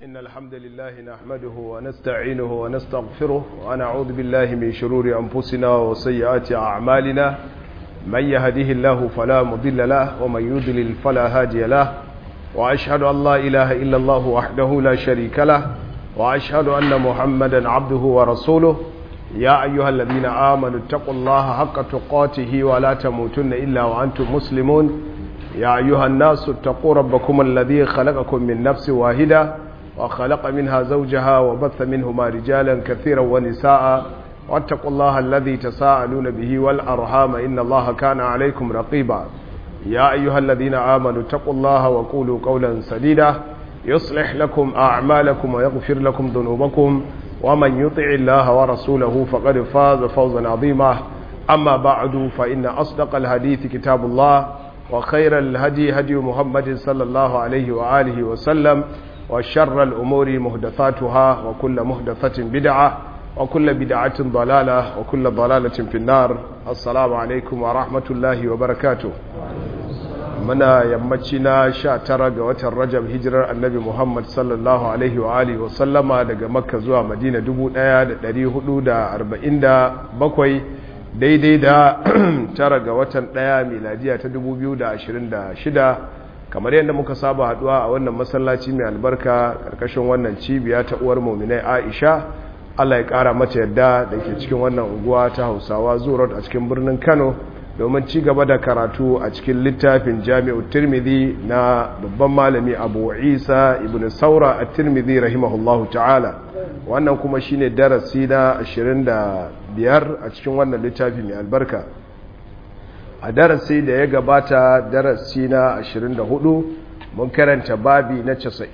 إن الحمد لله نحمده ونستعينه ونستغفره ونعوذ بالله من شرور أنفسنا وسيئات أعمالنا من يهده الله فلا مضل له ومن يضلل فلا هادي له وأشهد أن لا إله إلا الله وحده لا شريك له وأشهد أن محمدا عبده ورسوله يا أيها الذين آمنوا اتقوا الله حق تقاته ولا تموتن إلا وأنتم مسلمون يا أيها الناس اتقوا ربكم الذي خلقكم من نفس واحدة وخلق منها زوجها وبث منهما رجالا كثيرا ونساء واتقوا الله الذي تساءلون به والأرحام إن الله كان عليكم رقيبا يا أيها الذين آمنوا اتقوا الله وقولوا قولا سديدا يصلح لكم أعمالكم ويغفر لكم ذنوبكم ومن يطع الله ورسوله فقد فاز فوزا عظيما أما بعد فإن أصدق الحديث كتاب الله وخير الهدي هدي محمد صلى الله عليه وآله وسلم وشر الأمور مهدثاتها وكل مهدثة بدعة وكل بدعة ضلالة وكل ضلالة في النار السلام عليكم ورحمة الله وبركاته muna yammaci na sha tara ga watan rajab hijirar annabi muhammad sallallahu alaihi wa alihi wa sallama daga makka zuwa madina 1447 daidai da tara ga watan daya miladiya ta 2026 kamar yadda muka saba haduwa a wannan masallaci mai albarka karkashin wannan cibiya ta uwar muminai aisha allah ya kara mata yadda da ke cikin wannan unguwa ta hausawa zuwa a cikin birnin kano domin ci gaba da karatu a cikin littafin jami'u tirmidhi na babban malami abu isa ibn saura a tirmidhi rahimahullahu ta'ala wannan kuma shine darasi na 25 a cikin wannan littafi mai albarka a darasi da ya gabata darasi na 24 mun karanta babi na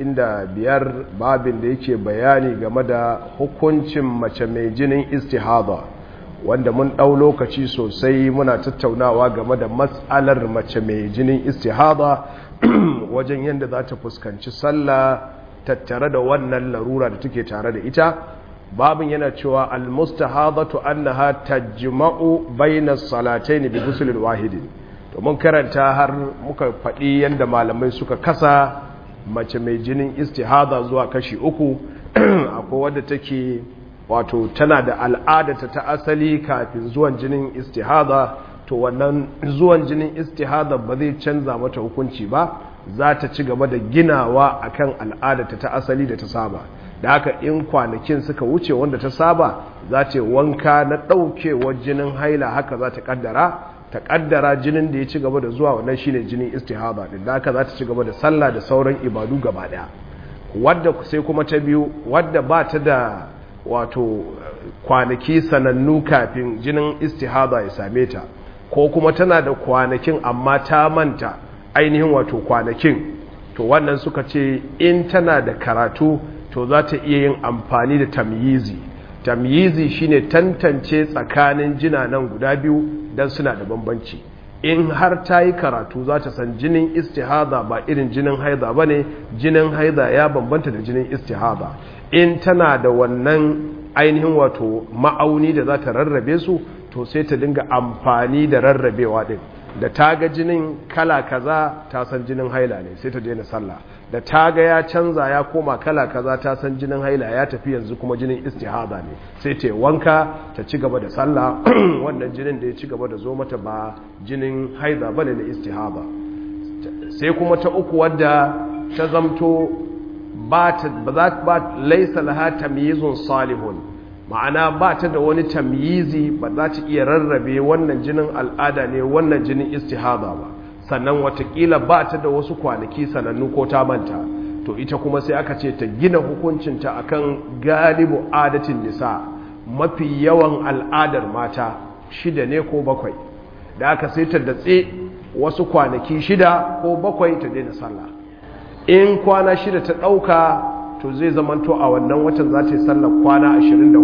95 babin da yake bayani game da hukuncin mace mai jinin istihada wanda mun ɗau lokaci sosai muna tattaunawa game da matsalar mace mai jinin istihada wajen yadda za ta fuskanci sallah tattare da wannan larura da take tare da ita babin yana cewa almustahadatu annaha tajma'u bainas salatayn bi ghuslin wahidin to mun karanta har muka faɗi yadda malamai suka kasa mace mai jinin istihada zuwa kashi uku akwai wadda take wato tana da al'adata ta asali kafin zuwan jinin istihada to wannan zuwan jinin istihada ba zai canza mata hukunci ba za ta ci gaba da ginawa akan al'adata ta asali da ta saba da haka in kwanakin suka wuce wanda ta saba za ta wanka na ɗaukewar jinin haila haka za ta kaddara ta kaddara jinin da ya ci gaba da zuwa wannan shine jinin istihada din da haka za ta ci gaba da sallah da sauran ibadu gaba daya wadda sai kuma ta biyu wadda ba ta da wato kwanaki sanannu kafin jinin istihada ya same ta ko kuma tana da kwanakin amma ta manta ainihin wato kwanakin to wannan suka ce in tana da karatu to za ta iya yin amfani da tamyizi tamyizi shine tantance tsakanin jinanan guda biyu don suna da bambanci in har ta yi karatu za ta san jinin istihada ba irin jinin haida ba ne jinin haida ya bambanta da jinin istihada in tana da wannan ainihin wato ma'auni da za ta rarrabe su to sai ta dinga amfani da rarrabewa din da ta ga jinin kala kaza ta san jinin haila ne sai ta daina sallah da ta ga ya canza ya koma kala kaza ta san jinin haila ya tafi yanzu kuma jinin istihada ne sai ta wanka ta ci gaba da sallah wannan jinin da ya ci gaba da zo mata ba jinin haida bane na istihada sai kuma ta uku wadda ta zamto ba za ba laisa laha tamyizun salihun ma'ana ba ta da wani tamyizi ba za ta iya rarrabe wannan jinin al'ada ne wannan jinin istihada ba sannan watakila ba ta da wasu kwanaki sanannu ko ta manta to ita kuma sai aka ce ta gina hukuncinta akan galibu adatin nisa mafi yawan al'adar mata shida ne ko bakwai da aka sai ta datse wasu kwanaki shida ko bakwai ta daina sallah in kwana shida ta ɗauka to zai zamanto a wannan watan za ta yi sallar kwana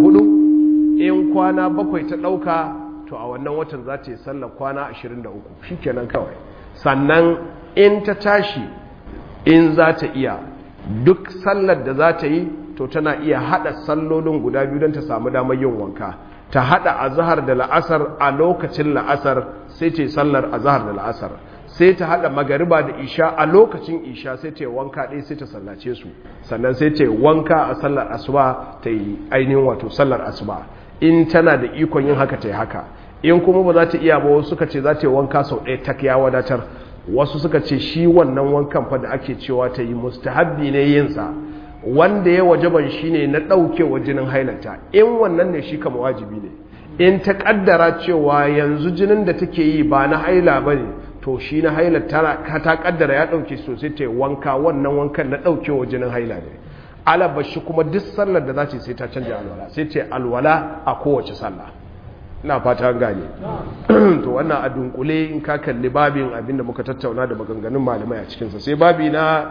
24 in kwana bakwai ta ɗauka to a wannan watan za ta yi sallar kwana 23 shi kenan kawai sannan in ta tashi in za ta iya duk sallar da za ta yi to tana iya haɗa sallolin guda biyu don ta samu damar yin wanka ta haɗa azahar da la'asar a lokacin la'asar sai ce sallar azahar da la'asar sai ta hada magariba da isha a lokacin isha sai ta yi wanka ɗaya sai ta sallace su sannan sai ta yi wanka a sallar asuba ta yi ainihin wato sallar asuba in tana da ikon yin haka ta yi haka in kuma ba za ta iya ba wasu suka ce za ta yi wanka sau ɗaya tak ya wadatar wasu suka ce shi wannan wankan fa da ake cewa ta yi mustahabbi ne yinsa wanda ya wajaban shi ne na ɗaukewa jinin hailata in wannan ne shi kama wajibi ne in ta ƙaddara cewa yanzu jinin da take yi ba na haila ba ne to shi na haila ta ƙaddara ya ɗauke sosai ta yi wanka wannan wankan na ɗaukewa jinin haila ne alaba shi kuma duk sallar da za ce sai ta canja alwala sai ta alwala a kowace sallah ina fata gane to wannan a dunkule in ka kalli babin abinda muka tattauna da maganganun malamai a cikinsa sai babi na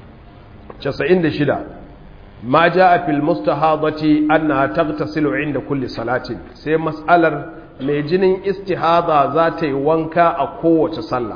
96 ma jaa fil mustahadati annaha taghtasilu inda kulli salatin sai mas'alar mai jinin istihada za ta yi wanka a kowace sallah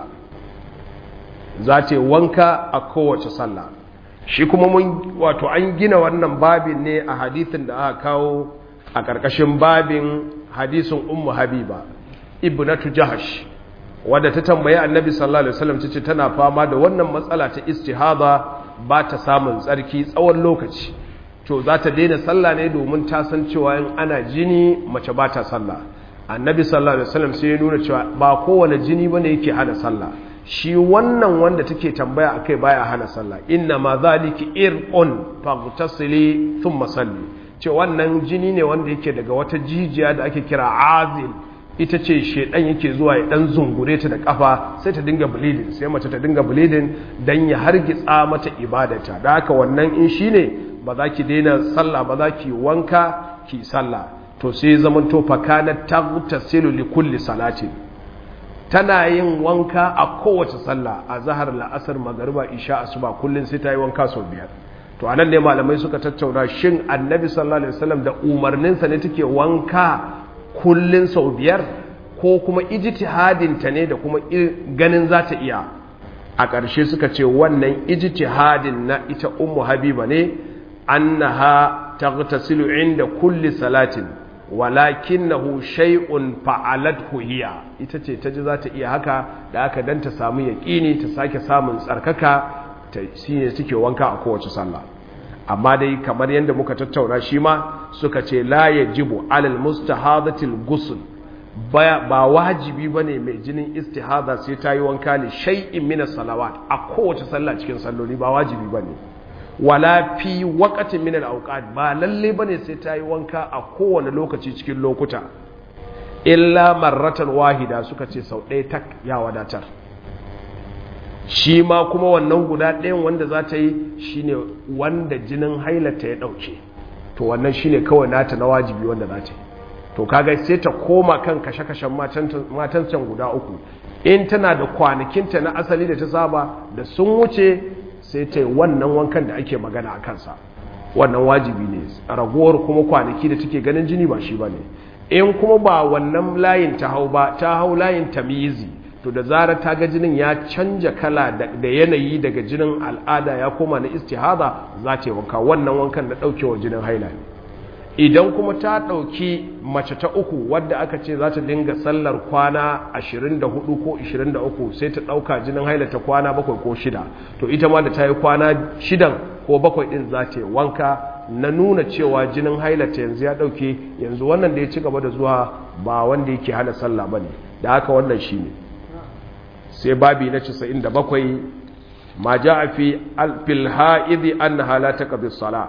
za ta yi wanka a kowace sallah shi kuma mun wato an gina wannan babin ne a hadithin da aka kawo a ƙarƙashin babin hadisin ummu habiba ibnatu jahash wadda ta tambayi annabi sallallahu alaihi wasallam tace tana fama da wannan matsala ta istihada ba ta samun tsarki tsawon lokaci to za ta daina sallah ne domin ta san cewa in ana jini mace ba ta sallah annabi sallallahu alaihi wasallam sai ya nuna cewa ba kowane jini bane yake hana sallah shi wannan wanda take tambaya akai baya hana sallah inna ma zaliki irqun faghtasili thumma salli ce wannan jini ne wanda yake daga wata jijiya da ake kira azil ita ce shedan yake zuwa ya dan zungure ta da kafa sai ta dinga bleeding sai mace ta dinga bleeding dan ya hargitsa mata ibadata da haka wannan in shine ba za ki daina sallah ba za ki wanka ki sallah to sai zaman to fakana taghtasilu li kulli salatin tana yin wanka a kowace sallah a zahar la'asar magariba isha asuba kullun sai ta yi wanka sau biyar to anan ne malamai suka tattauna shin annabi sallallahu alaihi wasallam da umarninsa ne take wanka kullun sau biyar ko kuma ijtihadin ta ne da kuma ganin za ta iya a ƙarshe suka ce wannan ijtihadin na ita ummu habiba ne annaha taghtasilu inda kulli salatin walakinahu shay'un fa'alathu hiya ita ce ta ji za ta iya haka da aka dan ta samu yaqini ta sake samun tsarkaka ta shine suke wanka a kowace sallah amma dai kamar yadda muka tattauna shi ma suka ce la yajibu alal mustahadatil ghusl ba wajibi bane mai jinin istihada sai ta yi wanka ne shay'in min salawat a kowace sallah cikin salloli ba wajibi bane wala fi waqatin min al-awqat ba lalle bane sai ta yi wanka a kowane lokaci cikin lokuta illa marratan wahida suka ce sau ɗaya tak ya wadatar shi ma kuma wannan guda ɗayan wanda za ta yi shine wanda jinin hailata ya ɗauke to wannan shine kawai nata na wajibi wanda za ta yi to kaga sai ta koma kan kashe-kashen matan can guda uku in tana da kwanakinta na asali da ta saba da sun wuce sai ta yi wannan wankan da ake magana a kansa wannan wajibi ne ragowar kuma kwanaki da take ganin jini ba shi ba ne in kuma ba wannan layin ta hau ba ta hau layin tamizi to da zarar ta ga jinin ya canja kala da yanayi daga jinin al'ada ya koma na istihada za ta yi wanka wannan wankan da ɗaukewa jinin haila ne idan kuma ta ɗauki mace ta uku wadda aka ce za ta dinga sallar kwana 24 ko 23 sai ta ɗauka jinin hailata kwana bakwai ko shida to ita ma da ta yi kwana shidan ko bakwai ɗin za ta yi wanka na nuna cewa jinin hailata yanzu ya ɗauke yanzu wannan da ya ci gaba da zuwa ba wanda yake hana sallah ba ne da haka wannan shi ne sai babi na 97 ma ja a fi alfil ha'idi an na halata kabin sala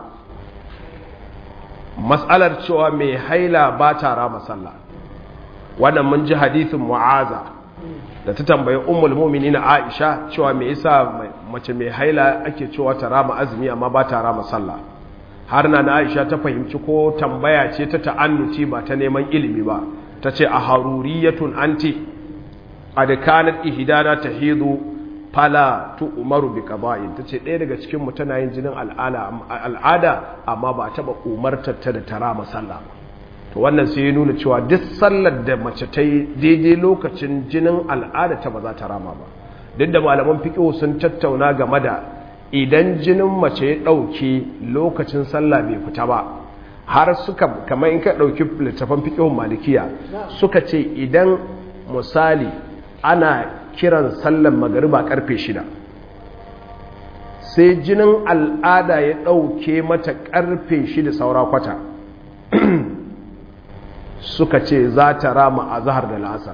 matsalar cewa mai haila ba ta rama sallah wannan mun ji hadithin mu'aza da ta tambayi ummul mu'minin Aisha cewa me yasa mace mai haila ake cewa ta rama azumi amma ba ta rama sallah har na Aisha ta fahimci ko tambaya ce ta ta'annuci ba ta neman ilimi ba ta ce a haruriyatun anti qad kanat ihdana tahidu fala tu umaru bi qada'in tace ɗaya daga cikin mu tana yin jinin al'ada amma ba taba umartar ta da tara masalla to wannan sai ya nuna cewa duk sallar da mace ta yi daidai lokacin jinin al'ada ta ba za ta rama ba duk da malaman fiqh sun tattauna game da idan jinin mace ya dauke lokacin sallah bai fita ba har suka kamar in ka dauki littafin fiqh malikiya suka ce idan misali ana kiran sallan magariba karfe shida sai jinin al'ada ya ɗauke mata karfe shida saura kwata suka ce za ta rama a zahar da la'asar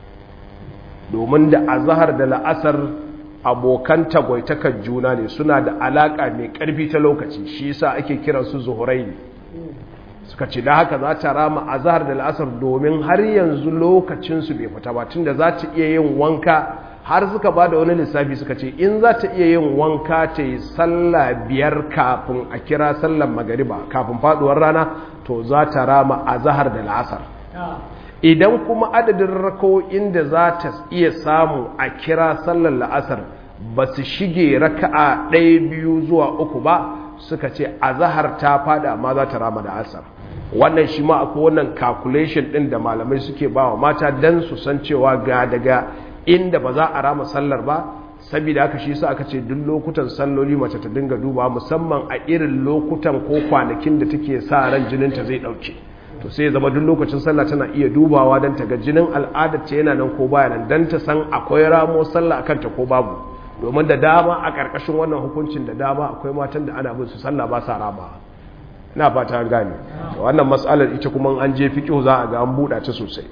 domin da a zahar da la'asar abokan tagwaitakar juna ne suna da alaƙa mai ƙarfi ta lokaci shi yasa ake kiransu zuhurai ne suka ce da haka za ta rama a zahar da la'asar domin har yanzu lokacinsu bai fita ba tunda za ta iya yin wanka har suka ba da wani lissafi suka ce in za ta iya yin wanka ta yi sallah biyar kafin a kira sallar magariba kafin faduwar rana to za ta rama a zahar da la'asar idan kuma adadin rako'in da za ta iya samu a kira sallar la'asar ba su shige raka'a ɗaya biyu zuwa uku ba suka ce a zahar ta fada amma za ta rama da asar wannan shi ma akwai wannan calculation ɗin da malamai suke ba wa mata don su san cewa ga daga inda ba za a rama sallar ba saboda haka shi sa aka ce duk lokutan salloli mace ta dinga duba musamman a irin lokutan ko kwanakin da take sa ran jininta zai ɗauke to sai zama duk lokacin sallah tana iya dubawa don ta ga jinin al'adar ta yana nan ko baya nan don ta san akwai ramo sallah akan ta ko babu domin da dama a ƙarƙashin wannan hukuncin da dama akwai matan da ana bin su sallah ba sa rama ina fata an gane wannan matsalar ita kuma an je fiqh za a ga an buɗa ta sosai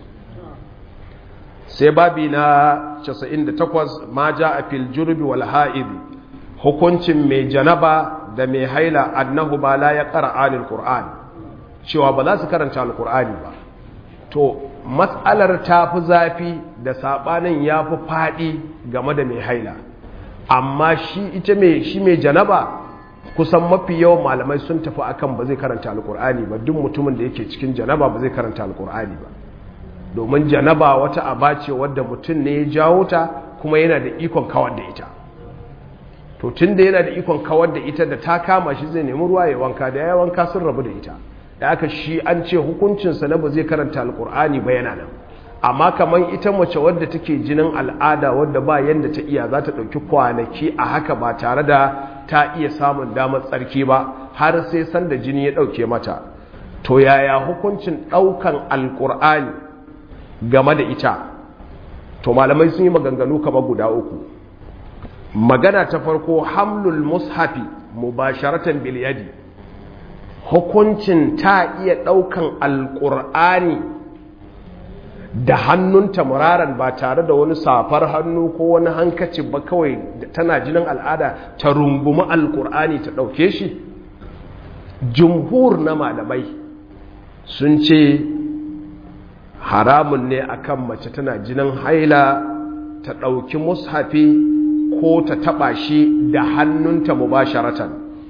sai babi na 98 ma a fil jurbi wal ha'id hukuncin mai janaba da mai haila annahu ba la ya qara'anil qur'an cewa ba za su karanta alkur'ani ba to matsalar ta fi zafi da saɓanin ya fi faɗi game da mai haila amma shi ita mai shi mai janaba kusan mafi yawan malamai sun tafi akan ba zai karanta alkur'ani ba duk mutumin da yake cikin janaba ba zai karanta alkur'ani ba domin janaba wata aba ce wadda mutum ne ya jawo ta kuma yana da ikon kawar da ita to tun da yana da ikon kawar da ita da ta kama shi zai nemi ruwa ya wanka da ya wanka sun rabu da ita da aka shi an ce hukuncinsa na ba zai karanta alkur'ani ba yana nan amma kamar ita mace wadda take jinin al'ada wadda ba yadda ta iya za ta ɗauki kwanaki a haka ba tare da ta iya samun damar tsarki ba har sai sanda jini ya ɗauke mata to yaya hukuncin ɗaukan alkur'ani game da ita to malamai sun yi maganganu kamar guda uku magana ta farko hamlul mushafi mubasharatan bil yadi hukuncin ta iya ɗaukan alƙur'ani da hannunta muraran ba tare da wani safar hannu ko wani hankaci ba kawai tana jinin al'ada ta rungumi alƙur'ani ta ɗauke shi jumhur na malamai sun ce haramun ne akan mace tana jinin haila ta ɗauki mushafi ko ta taɓa shi da hannunta mubasharatan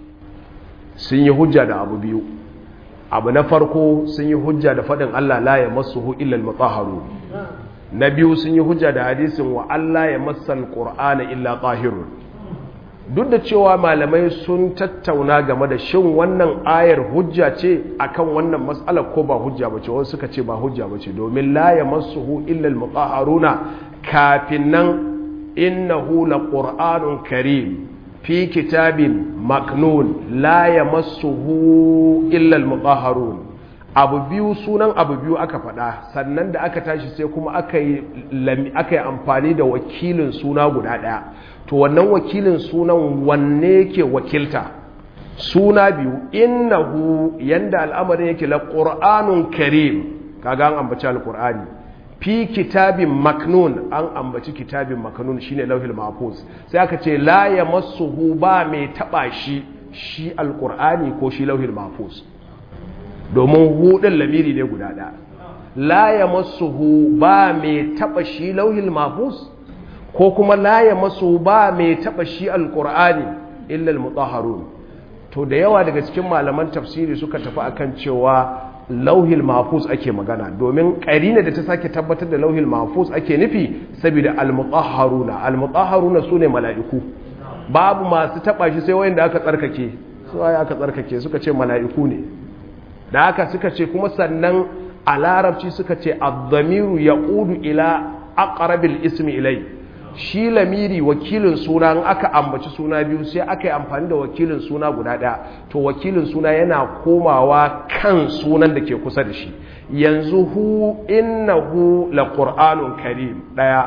sun yi hujja da abu biyu abu na farko sun yi hujja da faɗin Allah la ya masuhu illal mutahharu na biyu sun yi hujja da hadisin wa Allah ya masal qur'ana illa tahirun duk da cewa malamai sun tattauna game da shin wannan ayar hujja ce akan wannan mas'alar ko ba hujja bace wasu suka ce ba hujja bace domin la ya masuhu illal mutahharuna kafin nan innahu laqur'anun karim fi kitabin maknun la ya masuhu illal mutahharun abu biyu sunan abu biyu aka faɗa sannan da aka tashi sai kuma aka yi amfani da wakilin suna guda ɗaya to wannan wakilin sunan wanne yake wakilta suna biyu innahu yanda al'amarin yake la qur'anun karim kaga an ambaci alqur'ani fi kitabin maknun an ambaci kitabin maknun shine lauhil mahfuz sai aka ce la yamassuhu ba mai taba shi shi alqur'ani ko shi lauhil mahfuz domin hudin lamiri ne guda ɗaya la yamassuhu ba mai taba shi lauhil mahfuz ko kuma la yamassuhu ba mai taba shi alqur'ani illa almutahharun to da yawa daga cikin malaman tafsiri suka tafi akan cewa lauhil mahfuz ake magana domin karina da ta sake tabbatar da lauhil mahfuz ake nufi saboda almutahharuna almutahharuna sune mala'iku babu masu taba shi sai wayanda aka tsarkake su aka tsarkake suka ce mala'iku ne da haka suka ce kuma sannan a larabci suka ce ad-damiru yaudu ila aqrabil ismi ilai shi lamiri wakilin suna in aka ambaci suna biyu sai aka yi amfani da wakilin suna guda ɗaya to wakilin suna yana komawa kan sunan da ke kusa da shi yanzu hu innahu la qur'anun karim ɗaya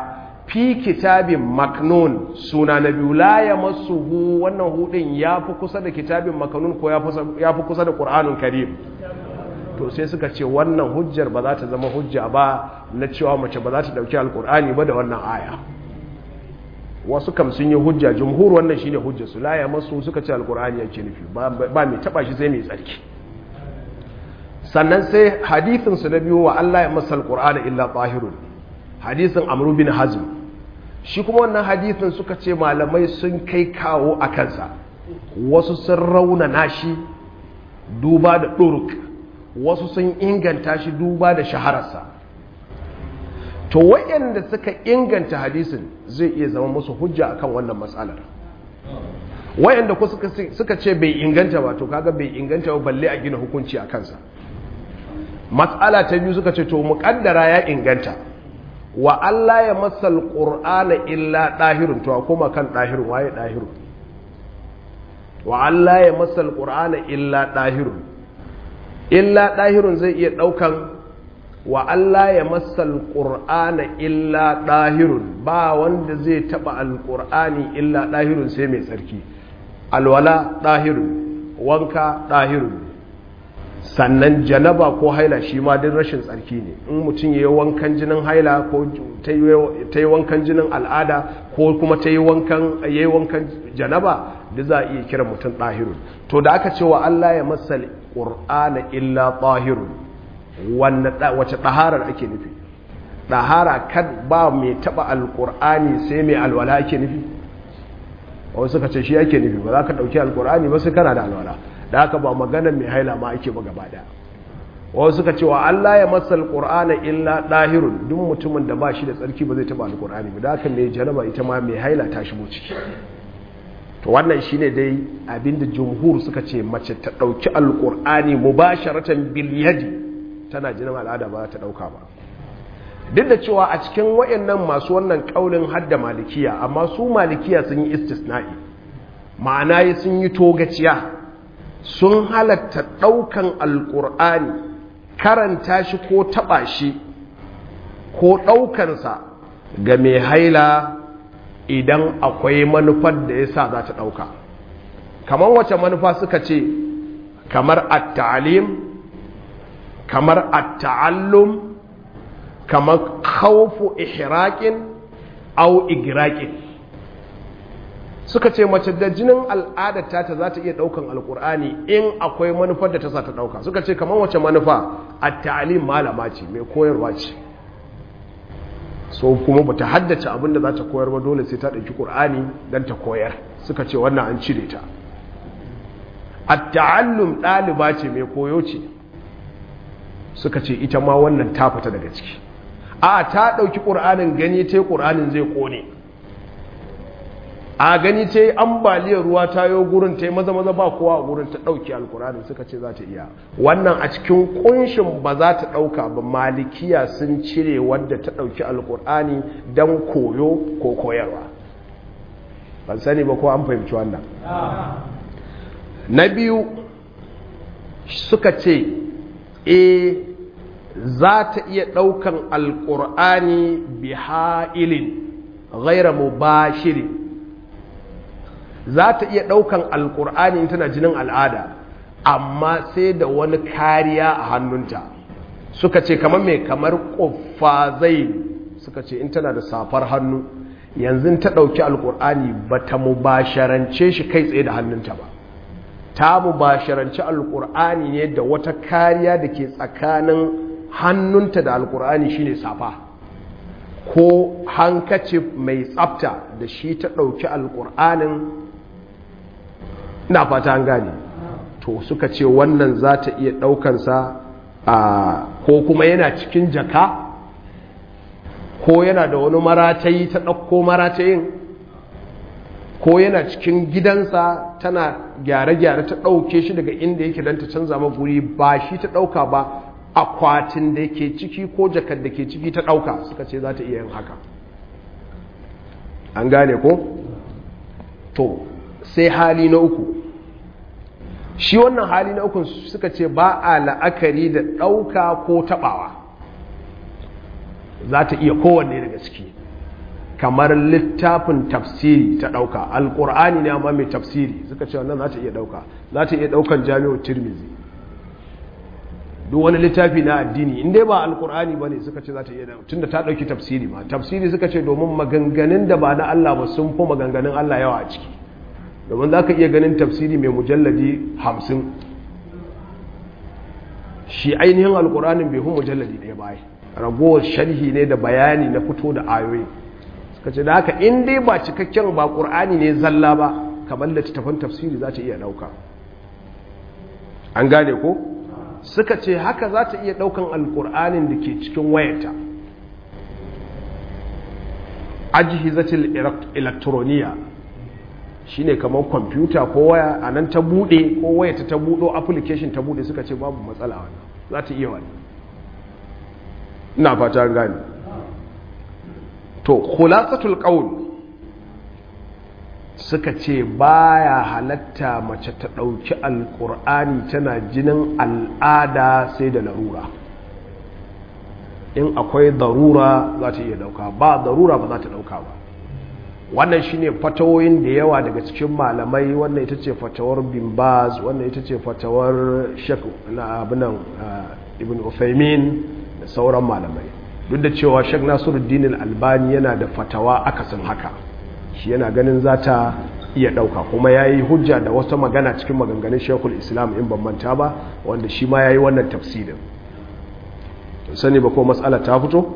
fi kitabin maknun suna na biyu la ya masuhu wannan hudin ya fi kusa da kitabin maknun ko ya fi kusa da ƙur'anun karim to sai suka ce wannan hujjar ba za ta zama hujja ba na cewa mace ba za ta ɗauki alƙur'ani ba da wannan aya wasu kam sun yi hujja jumhur wannan shine hujjar su la ya masu suka ce alƙur'ani yake nufi ba mai taɓa shi sai mai tsarki sannan sai hadithin su na biyu wa Allah ya masa alƙur'ani illa tahirun hadisin amru bin hazm shi kuma wannan hadisin suka ce malamai sun kai kawo a kansa wasu sun raunana shi duba da ɗuruk wasu sun inganta shi duba da shahararsa to wayanda suka inganta hadisin zai iya zama musu hujja akan wannan matsalar wayanda ku suka ce bai inganta ba to kaga bai inganta ba balle a gina hukunci a kansa matsala ta biyu suka ce to muƙaddara ya inganta wa Allah ya masal ƙur'ana illa ɗahirun to a koma kan ɗahirun waye ɗahirun wa Allah ya masal ƙur'ana illa ɗahirun illa ɗahirun zai iya ɗaukan wa Allah ya masal ƙur'ana illa ɗahirun ba wanda zai taɓa alƙur'ani illa ɗahirun sai mai tsarki alwala ɗahirun wanka ɗahirun sannan janaba ko haila shi ma din rashin tsarki ne in mutum ya yi wankan jinin haila ko ta yi wankan jinin al'ada ko kuma ta yi wankan janaba da za a iya kira mutum ɗahirun to da aka ce wa Allah ya masal ƙur'ana illa ɗahirun wace ɗaharar ake nufi ɗahara kan ba mai taɓa alƙur'ani sai mai alwala ake nufi wasu suka ce shi ake nufi ba za ka ɗauki alƙur'ani ba sai kana da alwala da haka ba magana mai haila ma ake ba gaba daya wasu suka ce wa Allah ya masal qur'ana illa dahirun duk mutumin da ba shi da tsarki ba zai taba alqur'ani ba da haka mai janaba ita ma mai haila ta shigo ciki to wannan shine dai abinda jumhur suka ce mace ta dauki alqur'ani mubasharatan bil yadi tana jinin al'ada ba ta dauka ba duk da cewa a cikin wayannan masu wannan kaulin hadda malikiya amma su malikiya sun yi istisna'i ma'ana sun yi togaciya sun halatta ɗaukan alƙur'ani karanta shi ko taɓa shi ko ɗaukansa ga mai haila idan akwai manufar da ya sa za ta ɗauka kamar wace manufa suka ce kamar at-ta'alim kamar at-ta'allum kamar khawfu ihraqin au igraqin suka ce mace da jinin al'adarta ta za ta iya daukan alkur'ani in akwai manufar da ta sa ta dauka suka ce kamar wace manufa a ta'alim malama ce mai koyarwa ce so kuma ba ta haddace abin da za ta koyar ba dole sai ta ɗauki ƙur'ani don ta koyar suka ce wannan an cire ta a ta'allum ɗaliba ce mai koyo ce suka ce ita ma wannan ta fita daga ciki a ta ɗauki ƙur'anin gani ta yi ƙur'anin zai ƙone a gani ta yi ambaliyar ruwa ta yi gurin ta yi maza maza ba kowa a gurin ta ɗauki alkurani suka ce za ta iya wannan a cikin kunshin ba za ta ɗauka ba malikiya sun cire wadda ta ɗauki alkurani don koyo ko koyarwa ban sani ba ko an fahimci wannan na biyu suka ce e za ta iya ɗaukan alkur'ani bi ha'ilin ghaira mubashirin za ta iya ɗaukan alƙur'ani tana jinin al'ada amma sai da wani kariya a hannunta suka ce kamar mai kamar ƙuffazai suka ce in tana da safar hannu yanzu ta ɗauki alƙur'ani ba ta mubasharance shi kai tsaye da hannunta ba ta mubasharance alƙur'ani ne da wata kariya da ke tsakanin hannunta da alƙur'ani shine safa ko hankaci mai tsafta da shi ta ɗauki alƙur'anin ina fata an gane to suka ce wannan za ta iya ɗaukansa a ko kuma yana cikin jaka ko yana da wani maratayi ta ɗauko maratayin ko yana cikin gidansa tana gyare-gyare ta ɗauke shi daga inda yake don ta canza guri ba shi ta ɗauka ba akwatin da ke ciki ko jakar da ke ciki ta ɗauka suka ce za ta iya yin haka an gane ko? to sai hali na uku shi wannan hali na uku suka ce ba a la'akari da ɗauka ko taɓawa za ta iya kowanne daga ciki kamar littafin tafsiri ta ɗauka alƙur'ani ne amma mai tafsiri suka ce wannan za ta iya ɗauka za ta iya ɗaukan jami'ar tirmizi duk wani littafi na addini inda ba alƙur'ani ba ne suka ce za ta iya ɗauka tunda ta ɗauki tafsiri ma tafsiri suka ce domin maganganun da ba na Allah ba sun fi maganganun Allah yawa a ciki domin za ka iya ganin tafsiri mai mujalladi hamsin shi ainihin alƙur'anin bai fi mujalladi ɗaya baya ragowar sharhi ne da bayani na fito da ayoyi suka ce da haka in dai ba cikakken ba ƙur'ani ne zalla ba kamar littattafan tafsiri za ta iya ɗauka an gane ko suka ce haka za ta iya ɗaukan alƙur'anin da ke cikin wayarta ajihizatil elektroniya shine kamar kwamfuta ko waya a nan ta buɗe ko wayata ta buɗo application ta buɗe suka ce babu matsala wannan za ta iya wani ina fata gani to khulasatul qaul suka ce baya halatta mace ta dauki alqur'ani tana jinin al'ada sai da larura in akwai darura za ta iya dauka ba darura ba za ta dauka ba wannan shine fatawoyin da yawa daga cikin malamai wannan ita ce fatawar bin baz wannan ita ce fatawar shek na abinan ibn uthaymin da sauran malamai duk da cewa shek nasiruddin albani yana da fatawa akasin haka shi yana ganin za ta iya ɗauka kuma ya yi hujja da wasu magana cikin maganganun shekul islam in ban manta ba wanda shi ma ya yi wannan tafsirin sani ba ko matsala ta fito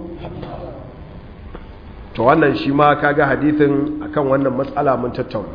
to wannan shi ma kaga hadithin akan wannan matsala mun tattauna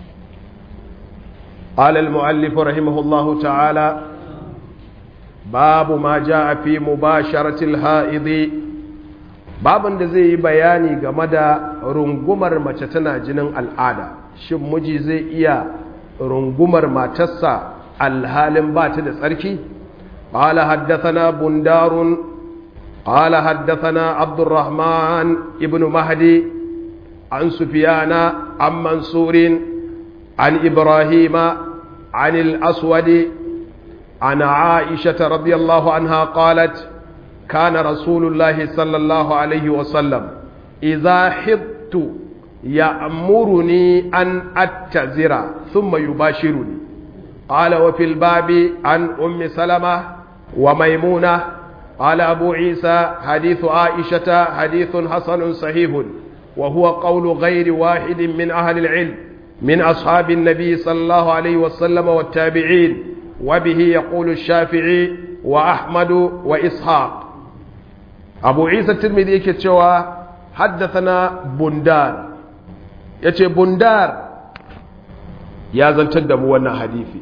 قال المؤلف رحمه الله تعالى babu ma ja a fi mubasharatil ha'idi babin da zai yi bayani game da rungumar mace tana jinin al'ada shin miji zai iya rungumar matarsa alhalin ba ta da tsarki قال حدثنا بندار قال حدثنا عبد الرحمن ابن مهدي عن سفيان عن منصور عن إبراهيم عن الأسود عن عائشة رضي الله عنها قالت كان رسول الله صلى الله عليه وسلم إذا حبت يأمرني أن أتزر ثم يباشرني قال وفي الباب عن أم سلمة وميمونة قال أبو عيسى حديث عائشة حديث حسن صحيح وهو قول غير واحد من أهل العلم من أصحاب النبي صلى الله عليه وسلم والتابعين وبه يقول الشافعي وأحمد وإسحاق أبو عيسى الترمذي كتشوى حدثنا بندار يتي بندار يا زنتد موانا حديثي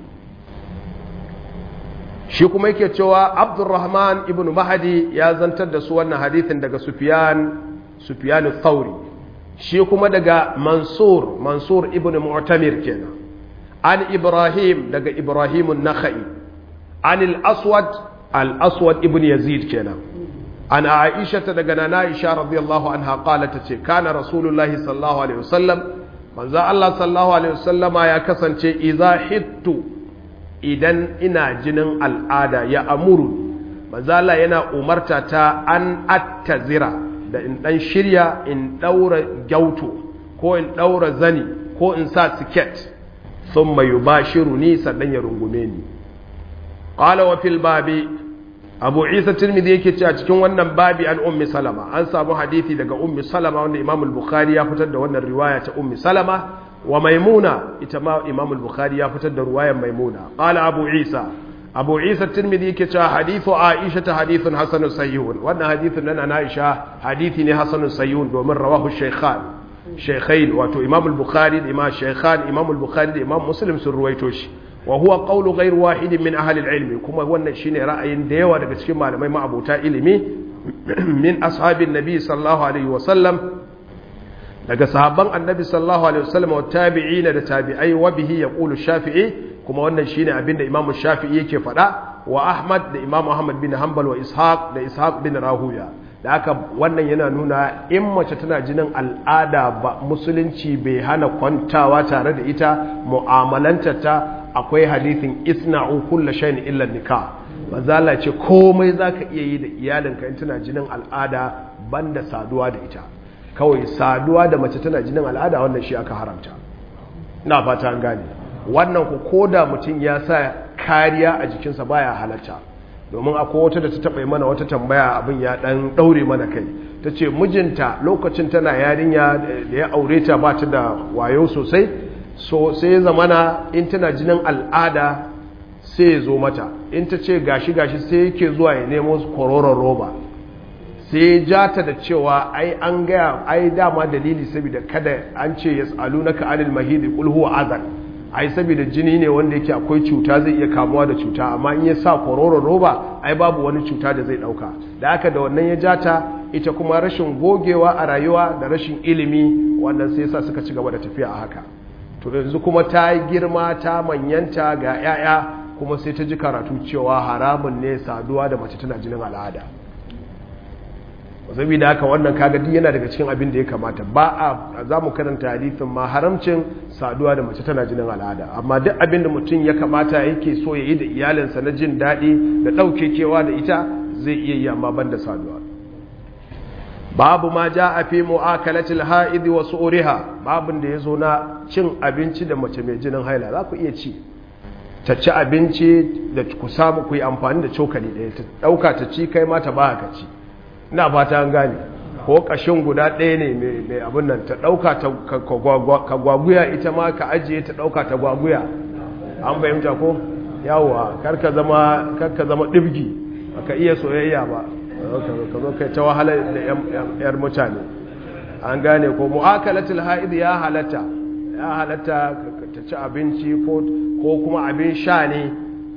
shi kuma yake cewa abdurrahman ibn mahadi ya zantar da su wannan hadithin daga sufyan sufyan thauri shi kuma daga mansur mansur ibn mu'tamir kenan an ibrahim daga ibrahim an-nakhai an al-aswad al-aswad ibn yazid kenan an aisha daga nana aisha radiyallahu anha qalat tace kana rasulullahi sallallahu alaihi wasallam manzo Allah sallallahu alaihi wasallama ya kasance idza hittu idan ina jinin al'ada ya amuru manzala yana umarta ta an attazira da in dan shirya in daura gyauto ko in daura zani ko in sa siket sun mai yubashiru ni sannan ya rungume ni qala wa fil babi abu isa tirmidhi yake cewa cikin wannan babi an ummi salama an samu hadisi daga ummi salama wanda imam al-bukhari ya fitar da wannan riwaya ta ummi salama wa maimuna ita ma imam al-bukhari ya fitar da ruwayar maimuna qala abu isa abu isa tirmidhi yake cewa hadithu aisha ta hadithun hasanun sahihun wannan hadithun nan aisha hadithi ne hasanun sahihun domin rawahu shaykhan shaykhain wato imam al-bukhari da imam shaykhan imam al-bukhari da imam muslim sun ruwaito shi wa huwa qawlu ghayr wahidin min ahli al-ilm kuma wannan shine ra'ayin da yawa daga cikin malamai ma'abota ilimi min ashabin nabi sallallahu alaihi wa sallam daga sahabban annabi sallallahu alaihi wasallam wa tabi'ina da tabi'ai wa bihi yaqulu shafi'i kuma wannan shine abinda imamu shafi'i yake faɗa wa ahmad da imamu ahmad bin hanbal wa ishaq da ishaq bin rahuya da haka wannan yana nuna in mace tana jinin al'ada ba musulunci bai hana kwantawa tare da ita mu'amalanta ta akwai hadithin isna'u kulla shay'in illa nikah manzala ce komai zaka iya yi da iyalinka in tana jinin al'ada banda saduwa da ita kawai saduwa da mace tana jinin al'ada wannan shi aka haramta ina fata an gane wannan ku koda mutum ya sa kariya a jikinsa baya halatta domin akwai wata da ta taɓa mana wata tambaya abin ya ɗan ɗaure mana kai ta ce mijinta lokacin tana yarinya da ya aure ta ba ta da wayo sosai so sai ya zamana in tana jinin al'ada sai ya zo mata in ta ce gashi gashi sai yake zuwa ya nemo kororon roba sai ya ja ta da cewa ai an gaya ai dama dalili saboda kada an ce ya tsalu na ka'anil mahidi kulhu azan ai saboda jini ne wanda yake akwai cuta zai iya kamuwa da cuta amma in ya sa kororon roba ai babu wani cuta da zai dauka da aka da wannan ya ja ta ita kuma rashin gogewa a rayuwa da rashin ilimi wannan sai yasa suka ci gaba da tafiya a haka to yanzu kuma ta yi girma ta manyanta ga 'ya'ya kuma sai ta ji karatu cewa haramun ne saduwa da mace tana jinin al'ada saboda haka wannan kaga duk yana daga cikin abin da ya kamata ba a za mu karanta hadithin ma haramcin saduwa da mace tana jinin al'ada amma duk abin da mutum ya kamata yake so ya yi da iyalinsa na jin daɗi da ɗauke kewa da ita zai iya yi amma ban da saduwa babu ma ja a fi mu'akalatil ha'idi wa su'uriha babin da ya zo na cin abinci da mace mai jinin haila za ku iya ci ta ci abinci da ku samu ku yi amfani da cokali ɗaya ta ɗauka ta ci kai ma ta ba ka ci ina fata an gane ko ƙashin guda ɗaya ne mai abin nan ta ɗauka ka gwaguya ita ma ka ajiye ta ɗauka ta gwaguya an fahimta ko yawa karka zama ɗibgi ka iya soyayya ba ka zo kai ta wahala da yar mutane an gane ko mu'akalatul ha'id ya halatta ya halatta ta ci abinci ko kuma abin sha ne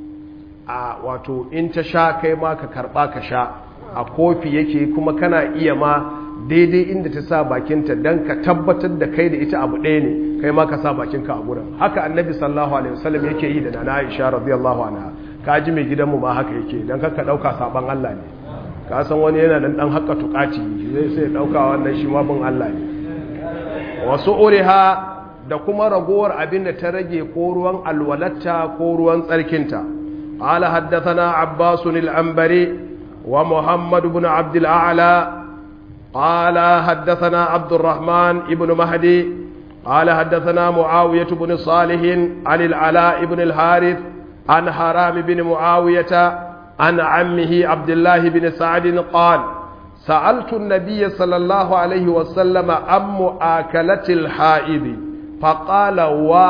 a wato in ta sha kai ma ka karba ka sha a kofi yake kuma kana iya ma daidai inda ta sa bakinta don ka tabbatar da kai da ita abu ɗaya ne kai ma ka sa bakinka a gurin haka annabi sallallahu alaihi wasallam yake yi da nana aisha radiyallahu anha ka ji mai gidanmu ma haka yake don ka ɗauka saban Allah ne ka san wani yana dan dan haka tukaci zai sai dauka wannan shi ma bin Allah ne wasu uriha da kuma ragowar abin da ta rage ko ruwan alwalatta ko ruwan tsarkinta qala haddathana abbas al-anbari wa muhammad ibn abd al-a'la qala haddathana abd الرحمن ibn mahdi قال حدثنا معاوية بن صالح عن العلاء بن الحارث عن حرام بن معاوية عن عمه عبد الله بن سعد قال سألت النبي صلى الله عليه وسلم عن مؤاكلة الحائض فقال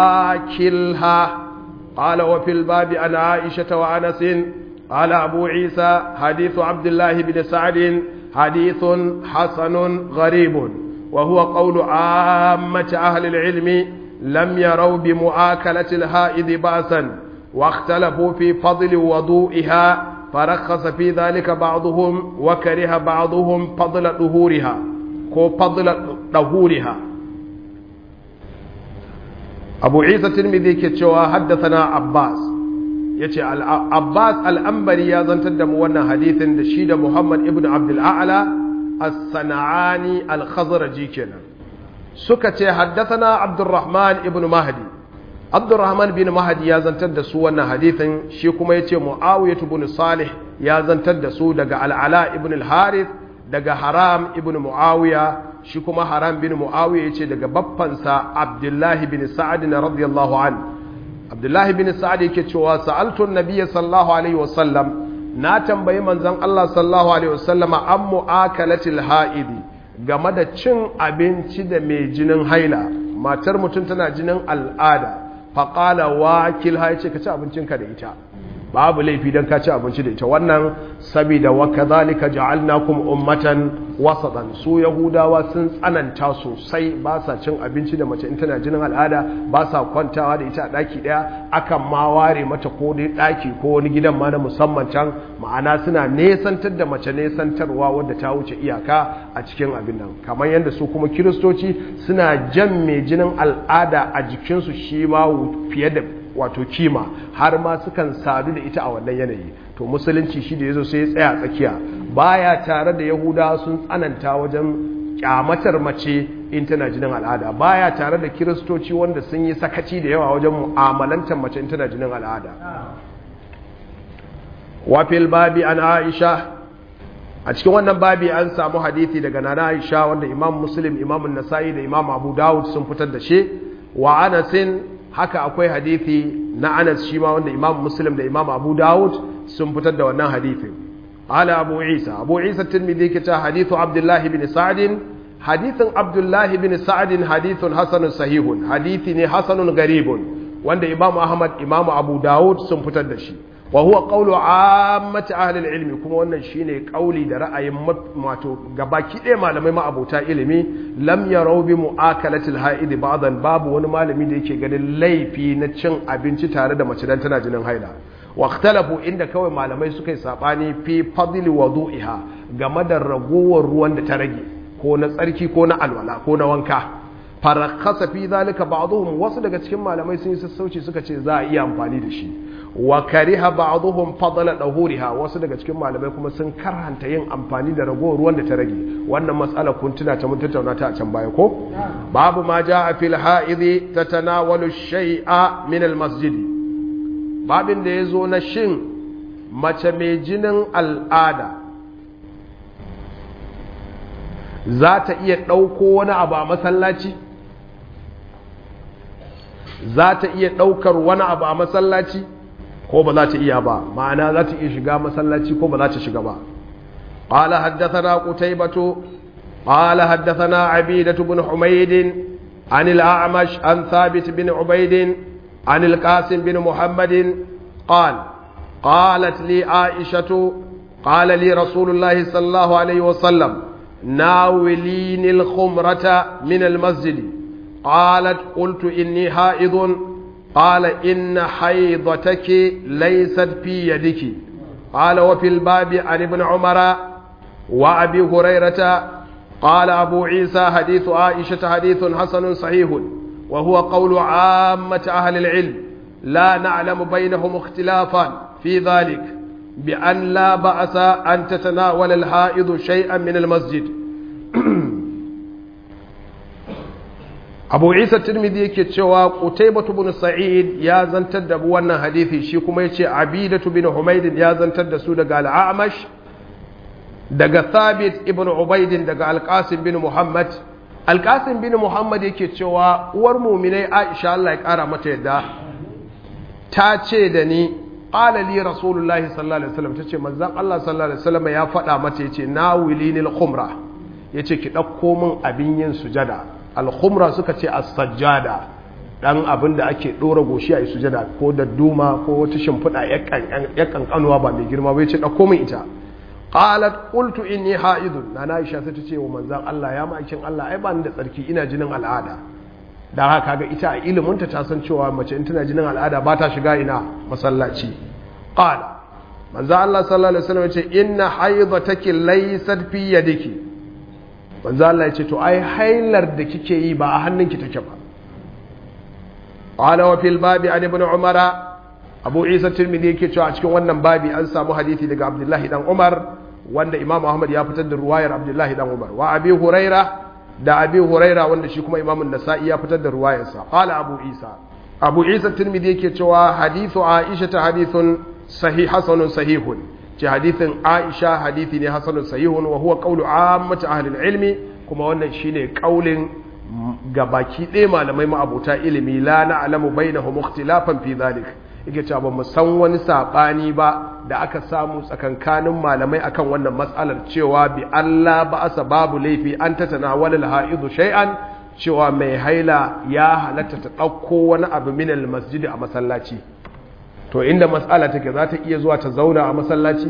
واكلها قال وفي الباب عن عائشة وأنس قال أبو عيسى حديث عبد الله بن سعد حديث حسن غريب وهو قول عامة أهل العلم لم يروا بمؤاكلة الحائض بأسا واختلفوا في فضل وضوئها فرخص في ذلك بعضهم وكره بعضهم فضل ظهورها كو فضل ظهورها أبو عيسى الترمذي كتشوا حدثنا عباس yace Abbas al'ambari ya zantar da mu wannan hadithin da shi da Muhammad ibn Abdul A'la as-Sana'ani al-Khazraji kenan suka ce haddathana Abdurrahman ibn Mahdi Abdurrahman bin Mahdi ya zantar da su wannan hadithin shi kuma yace Muawiyah ibn Salih ya zantar da su daga Al-Ala ibn al-Harith daga Haram ibn Muawiya shi kuma Haram bin Muawiya yace daga baffansa Abdullahi bin Sa'ad radiyallahu anhu abdullahi bin sa'ad yake cewa sa'altu nabiyyi sallallahu alaihi wasallam na tambayi manzon Allah sallallahu alaihi wasallama an mu'akalatil ha'idi game da cin abinci da mai jinin haila matar mutum tana jinin al'ada faqala wakil ha yace ka ci abincinka da ita babu laifi dan ka ci abinci da ita wannan saboda wa kadhalika ja'alnakum ummatan wasatan su yahudawa sun tsananta sosai ba sa cin abinci da mace in tana jinin al'ada ba sa kwantawa da ita a daki daya akan ma ware mata ko dai daki ko wani gidan ma na musamman can ma'ana suna nesantar da mace nesantarwa wadda ta wuce iyaka a cikin abin nan kamar yadda su kuma kiristoci suna jan mai jinin al'ada a jikinsu shi ma fiye da wato kima har ma sukan sadu da ita a wannan yanayi to musulunci shi da yazo sai ya tsaya tsakiya baya tare da yahudawa sun tsananta wajen kyamatar mace in tana jinin al'ada baya tare da kiristoci wanda sun yi sakaci da yawa wajen mu'amalantar mace in tana jinin al'ada wa fil babi an aisha a cikin wannan babi an samu hadithi daga nana Aisha wanda Imam Muslim Imam Nasa'i da Imam Abu Dawud sun fitar da shi wa Anasin haka akwai hadithi na Anas shi ma wanda Imam Muslim da Imam Abu Dawud sun fitar da wannan hadithin ala Abu Isa Abu Isa Tirmidhi ke ta hadithu Abdullah ibn Sa'd hadithin Abdullah ibn Sa'd hadithun hasanun sahihun hadithi ne hasanun garibun wanda Imam Ahmad Imam Abu Dawud sun fitar da shi wa huwa qawlu ammati ahli ilmi kuma wannan shine kauli da ra'ayin wato gabaki ɗaya malamai ma'abota ilimi lam yarau bi mu'akalatil haidi ba'dan babu wani malami da yake ganin laifi na cin abinci tare da mace dan tana jinin haila wa ikhtalafu inda kawai malamai suka yi sabani fi fadli wudu'iha game da ragowar ruwan da ta rage ko na tsarki ko na alwala ko na wanka farakasa fi zalika ba'dhum wasu daga cikin malamai sun yi sassauci suka ce za a iya amfani da shi wa kariha ba'dhum fadla dahuriha wasu daga cikin malamai kuma sun karhanta yin amfani da ragowar ruwan da ta rage wannan matsala kun tuna ta mun tattauna ta a can baya ko babu ma jaa fil ha'idhi tatanawalu shay'a min al masjid babin da yazo na shin mace mai jinin al'ada za ta iya ɗauko wani abu a masallaci za ta iya ɗaukar wani abu a masallaci ko ba za ta iya ba ma'ana za ta iya shiga masallaci ko ba za ta shiga ba قال حدثنا قتيبة قال حدثنا عبيدة بن حميد عن الأعمش عن ثابت بن عبيد عن القاسم بن محمد قال قالت لي عائشة قال لي رسول الله صلى الله عليه وسلم ناوليني الخمرة من المسجد قالت قلت إني حائض قال إن حيضتك ليست في يدك قال وفي الباب عن ابن عمر وأبي هريرة قال أبو عيسى حديث عائشة حديث حسن صحيح وهو قول عامة أهل العلم لا نعلم بينهم اختلافا في ذلك بأن لا بأس أن تتناول الحائض شيئا من المسجد abu isa tirmidhi yake cewa qutaybatu bin sa'id ya zantar da wannan hadisi shi kuma yace abidatu bin humayd ya zantar da su daga al-a'mash daga thabit ibn ubayd daga al-qasim bin muhammad al-qasim bin muhammad yake cewa uwar mu'minai aisha Allah ya kara mata yadda ta ce da ni qala li rasulullahi sallallahu alaihi wasallam tace manzon Allah sallallahu alaihi wasallam ya faɗa mata yace nawilinil khumra yace ki dauko min abin yin sujada alkhumra suka ce as-sajjada dan abin da ake dora goshi a sujada ko da duma ko wata shimfiɗa ya kankanuwa ba mai girma bai ce dauko min ita qalat qultu inni haidun nana Aisha sai ta ce wa manzon Allah ya ma'aikin Allah ai ba ni da tsarki ina jinin al'ada dan haka ga ita a ilimin ta ta san cewa mace in tana jinin al'ada ba ta shiga ina masallaci qala manzon Allah sallallahu alaihi wasallam ya ce inna haidataki laysat fi yadiki manzo Allah ya ce to ai hailar da kike yi ba a hannunki take ba qala wa fil babi an ibn umar abu isa tirmidhi yake cewa a cikin wannan babi an samu hadisi daga abdullahi dan umar wanda imam ahmad ya fitar da ruwayar abdullahi dan umar wa abi huraira da abi huraira wanda shi kuma imam an-nasa'i ya fitar da ruwayarsa qala abu isa abu isa tirmidhi yake cewa hadithu aisha ta hadithun sahih hasanun sahihun ce hadithin aisha hadithi ne hasanun sahihun wa huwa qawlu ammati ahli ilmi kuma wannan shine kaulin gabaki ɗaya malamai ma'abuta ilimi la na'lamu bainahum ikhtilafan fi dhalik yake cewa ba mu san wani sabani ba da aka samu tsakankanin malamai akan wannan matsalar cewa bi Allah ba asa babu laifi an tatanawala al-ha'idu shay'an cewa mai haila ya halatta ta ɗauko wani abu min al-masjid a masallaci to inda matsala take za ta iya zuwa ta zauna a masallaci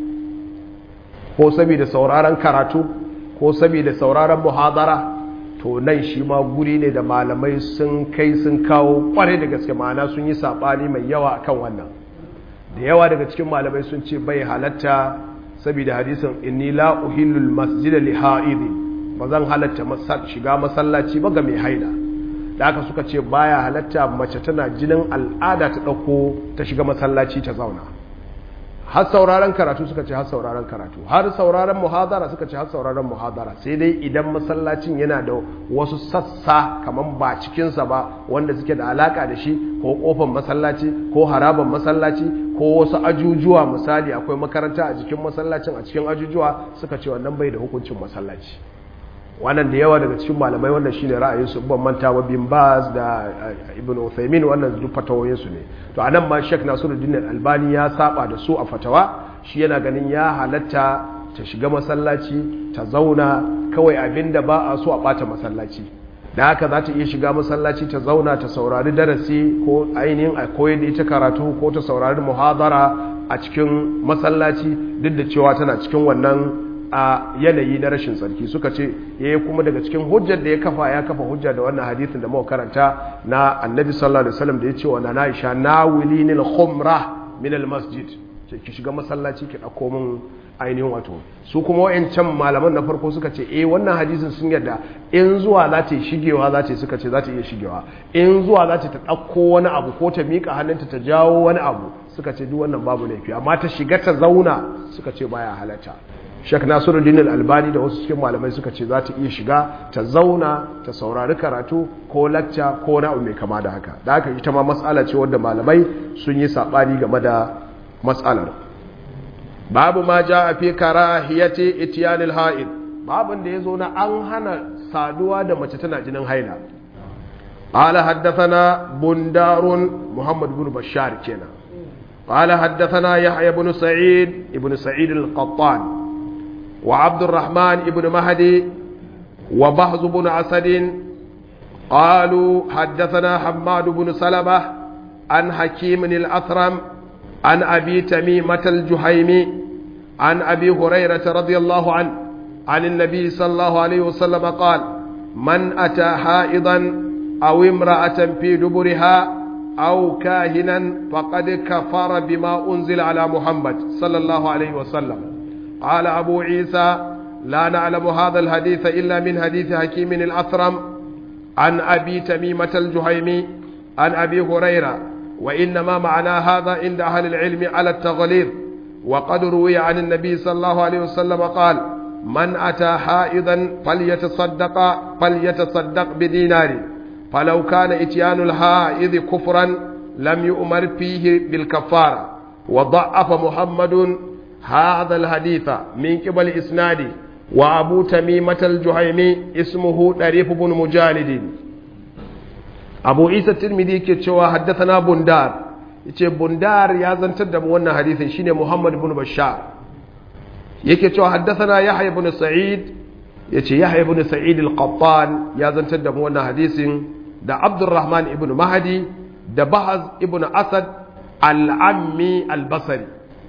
ko saboda sauraron karatu ko saboda sauraron muhadara to nan shi ma guri ne da malamai sun kai sun kawo kware da gaske ma'ana sun yi saɓani mai yawa kan wannan da yawa daga cikin malamai sun ce bai halatta saboda hadisin inni la uhillul masjida li ha'idi ba zan halatta shiga masallaci ba ga mai haila da aka suka ce baya halatta mace tana jinin al'ada ta ɗauko ta shiga masallaci ta zauna har sauraron karatu suka ce har sauraron karatu har sauraron muhadara suka ce har sauraron muhadara sai dai idan masallacin yana da wasu sassa kaman ba cikinsa ba wanda suke da alaka da shi ko kofar masallaci ko haraban masallaci ko wasu ajujuwa misali akwai makaranta a cikin masallacin a cikin ajujuwa suka ce wannan bai da hukuncin masallaci wannan da yawa daga cikin malamai wannan shine ra'ayin su ban manta wa bin Baz da Ibn Uthaymeen wannan duk fatawoyin su ne to anan ma Sheikh Nasiruddin Albani ya saba da su a fatawa shi yana ganin ya halatta ta shiga masallaci ta zauna kawai abinda ba a so a bata masallaci da haka za ta iya shiga masallaci ta zauna ta saurari darasi ko ainihin a koyar da ita karatu ko ta saurari muhadara a cikin masallaci duk da cewa tana cikin wannan a yanayi na rashin tsarki suka ce ya yi kuma daga cikin hujjar da ya kafa ya kafa hujja da wannan hadithin da muka karanta na annabi sallallahu alaihi wasallam da ya ce wa nana Aisha nawili nil khumra min al masjid ce ki shiga masallaci ki dauko min ainihin wato su kuma wayancan malaman na farko suka ce eh wannan hadisin sun yarda in zuwa za ta shigewa za ta suka ce za ta iya shigewa in zuwa za ta dauko wani abu ko ta mika hannunta ta jawo wani abu suka ce duk wannan babu laifi amma ta shiga ta zauna suka ce baya halatta Sheikh Nasiruddin Al-Albani da wasu cikin malamai suka ce za ta iya shiga ta zauna ta saurari karatu ko lacca ko na abu mai kama da haka da haka ita ma mas'ala ce wanda malamai sun yi sabani game da mas'alar babu ma a fi karahiyati ityanil haid babun da yazo na an hana saduwa da mace tana jinin haila قال حدثنا بندار محمد بن بشار كنا قال حدثنا يحيى بن سعيد ابن سعيد القطان وعبد الرحمن بن مهدي وبهز بن أسد قالوا حدثنا حماد بن سلمة عن حكيم الأثرم عن أبي تميمة الجهيمي عن أبي هريرة رضي الله عنه عن النبي صلى الله عليه وسلم قال من أتى حائضا أو امرأة في دبرها أو كاهنا فقد كفر بما أنزل على محمد صلى الله عليه وسلم قال أبو عيسى لا نعلم هذا الحديث إلا من حديث حكيم الأثرم عن أبي تميمة الجهيمي عن أبي هريرة وإنما معنى هذا عند أهل العلم على التغليظ وقد روي عن النبي صلى الله عليه وسلم قال من أتى حائضا فليتصدق فليتصدق بدينار فلو كان إتيان الحائض كفرا لم يؤمر فيه بالكفارة وضعف محمد هذا الحديث من قبل إسناده وأبو تميمة الجهيمي اسمه طريف بن مجالد أبو عيسى الترمذي كتشوى حدثنا بندار yace bundar ya zantar da mu wannan hadisin shine Muhammad ibn Bashar yake cewa haddathana Yahya ibn Sa'id yace Yahya ibn Sa'id al-Qattan ya zantar da mu wannan hadisin da Abdurrahman ibn Mahdi da Bahaz ibn Asad al-Ammi al-Basri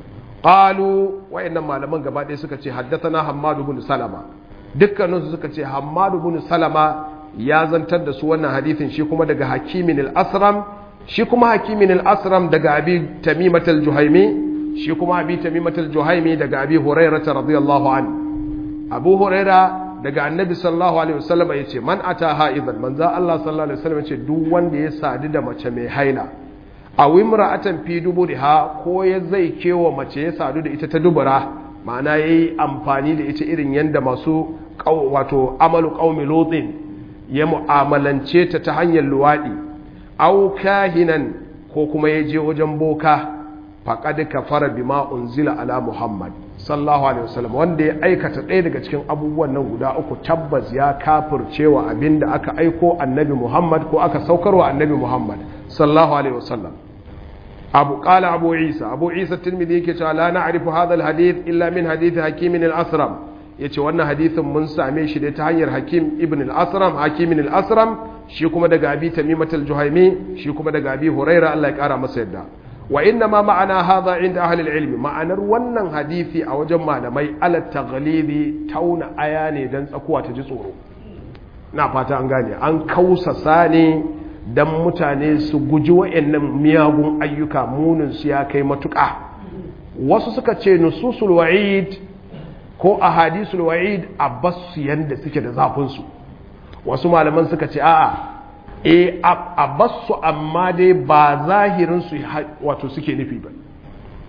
qalu wayannan malaman gaba ɗaya suka ce haddathana Hammad ibn Salama dukkanin su suka ce Hammad ibn Salama ya zantar da su wannan hadisin shi kuma daga Hakimin al-Asram shi kuma Hakimin al-Asram daga Abi Tamimat al-Juhaimi shi kuma Abi Tamimat al-Juhaimi daga Abi Hurairah radiyallahu anhu Abu Hurairah daga Annabi sallallahu alaihi wasallam yace man ata haizan manzo Allah sallallahu alaihi wasallam yace duk wanda ya sadu da mace mai haila a wimra'atan fi duburiha ko ya zai kewa mace ya sadu da ita ta dubura ma'ana yayi amfani da ita irin yanda masu wato amalu qaumi lutin ya mu'amalance ta ta hanyar luwadi aw kahinan ko kuma ya je wajen boka faqad kafara bima unzila ala muhammad sallallahu alaihi wasallam wanda ya aikata ɗaya daga cikin abubuwan nan guda uku tabbas ya kafircewa abinda aka aiko annabi muhammad ko aka saukarwa annabi muhammad sallallahu alaihi wasallam أبو قال أبو عيسى أبو عيسى الترمذي كتا لا نعرف هذا الحديث إلا من حديث حكيم الأسرم yace wannan hadisin mun same shi da ta hanyar Hakim ibn al-Asram Hakim al-Asram shi kuma daga Abi Tamimat al-Juhaimi shi kuma daga Abi Huraira Allah ya kara masa yadda wa inna ma ma'ana hadha inda ahli al-ilm ma'anar wannan hadisi a wajen malamai ala taghlidi tauna aya ne dan tsakuwa ta ji tsoro na fata an gane an kausasa ne don mutane su guji wa'annan miyagun ayyuka muninsu ya kai matuƙa wasu suka ce nususul wa'id ko a hadisul wa'id a basu yadda suke da zafinsu wasu malaman suka ce a'a e a basu amma dai ba zahirinsu wato suke nufi ba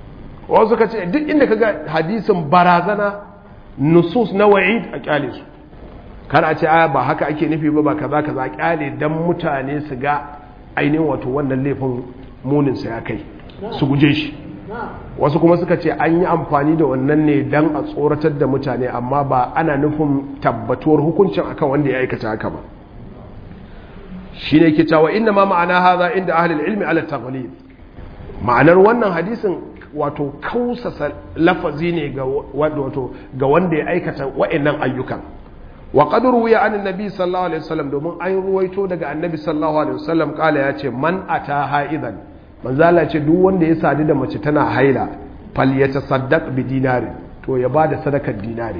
wasu suka ce duk inda kaga hadisin barazana nusus na wa'id a kyale su kar a ce aya ba haka ake nufi ba ba kaza kaza kyale dan mutane su ga ainihin wato wannan laifin munin sa ya kai su guje shi wasu kuma suka ce an yi amfani da wannan ne dan a tsoratar da mutane amma ba ana nufin tabbatuwar hukuncin akan wanda ya aikata haka ba shine ke cewa inna ma ma'ana hadha inda ahli ilmi ala taghlib ma'anar wannan hadisin wato kausasa lafazi ne ga wato ga wanda ya aikata wa'annan ayyukan wa qad ruwiya an annabi sallallahu alaihi wasallam domin an ruwaito daga annabi sallallahu alaihi wasallam kala ya ce man ata haidan manzala ce duk wanda ya sadu da mace tana haila fal yatasaddaq bi dinari to ya bada sadakar dinari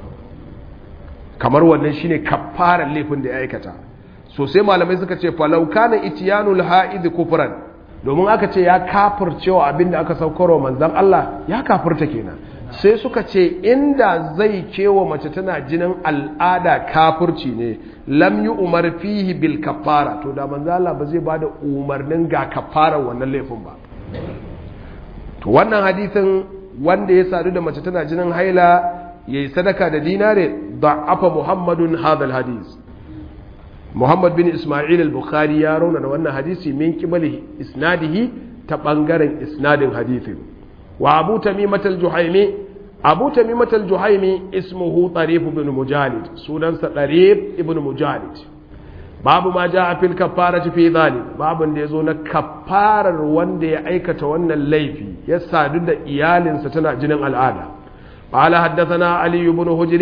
kamar wannan shine kafaran laifin da ya aikata so sai malamai suka ce falau kana itiyanul haid kufran domin aka ce ya kafircewa abinda aka saukarwa manzon Allah ya kafirta kenan sai suka ce inda zai kewa mace tana jinin al'ada kafirci ne lam yi umar fihi bil kafara to da manzo Allah ba zai bada umarnin ga kafara wannan laifin ba to wannan hadisin wanda ya sadu da mace tana jinin haila yayi sadaka da dinare da'afa muhammadun hadal hadis muhammad bin isma'il al-bukhari ya rauna da wannan hadisi min kibali isnadihi ta bangaren isnadin hadisin وأبو تميمة الجحيمي أبو تميمة الجحيمي اسمه طريف بن مجالد سودان طريف ابن مجالد باب ما جاء في الكفارة في ذلك باب يزون كفارة وند يأيكة وان الليفي يسادد إيال ستنا جنن العادة قال حدثنا علي بن هجر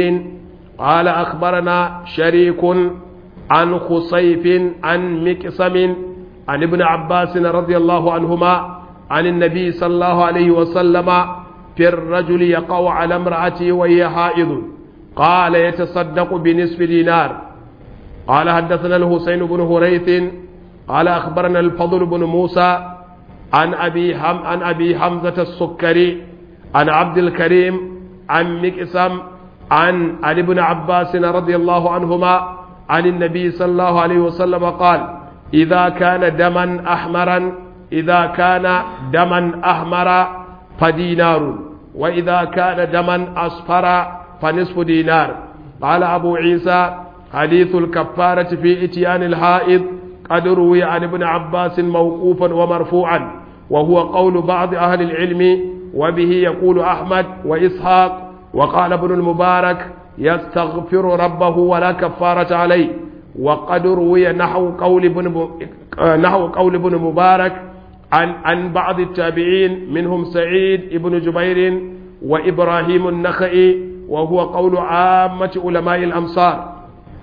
قال أخبرنا شريك عن خصيف عن مكسم عن ابن عباس رضي الله عنهما عن النبي صلى الله عليه وسلم في الرجل يقع على امرأته وهي حائض قال يتصدق بنصف دينار قال حدثنا الحسين بن هريث قال أخبرنا الفضل بن موسى عن أبي حم عن أبي حمزة السكري عن عبد الكريم عن مكسم عن علي بن عباس رضي الله عنهما عن النبي صلى الله عليه وسلم قال إذا كان دما أحمرا إذا كان دما أحمر فدينار وإذا كان دما أصفر فنصف دينار قال أبو عيسى حديث الكفارة في إتيان الحائض قد روي عن ابن عباس موقوفا ومرفوعا وهو قول بعض أهل العلم وبه يقول أحمد وإسحاق وقال ابن المبارك يستغفر ربه ولا كفارة عليه وقد روي نحو قول ابن نحو قول ابن مبارك عن عن بعض التابعين منهم سعيد ابن جبير وابراهيم النخعي وهو قول عامة علماء الامصار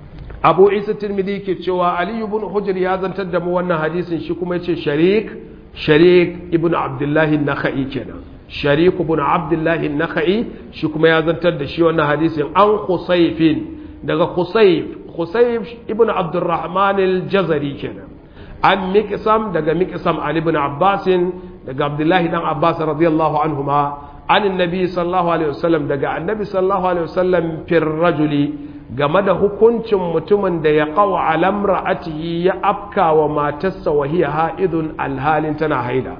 abu isa tirmidhi ke cewa ali ibn hujr ya zantar da mu wannan hadisin shi kuma yace sharik sharik ibn abdullahi nakhai kenan sharik ibn abdullahi nakhai shi kuma ya zantar da shi wannan hadisin an khusayfin daga khusayf khusayf ibn abdurrahman al-jazari kenan an miqsam daga miqsam ali ibn abbas daga abdullahi dan abbas radiyallahu anhuma an annabi sallallahu alaihi wasallam daga annabi sallallahu alaihi wasallam fir rajuli game da hukuncin mutumin da ya kawo alamra'atihi ya afka wa matarsa wa hiya ha'idun alhalin tana haida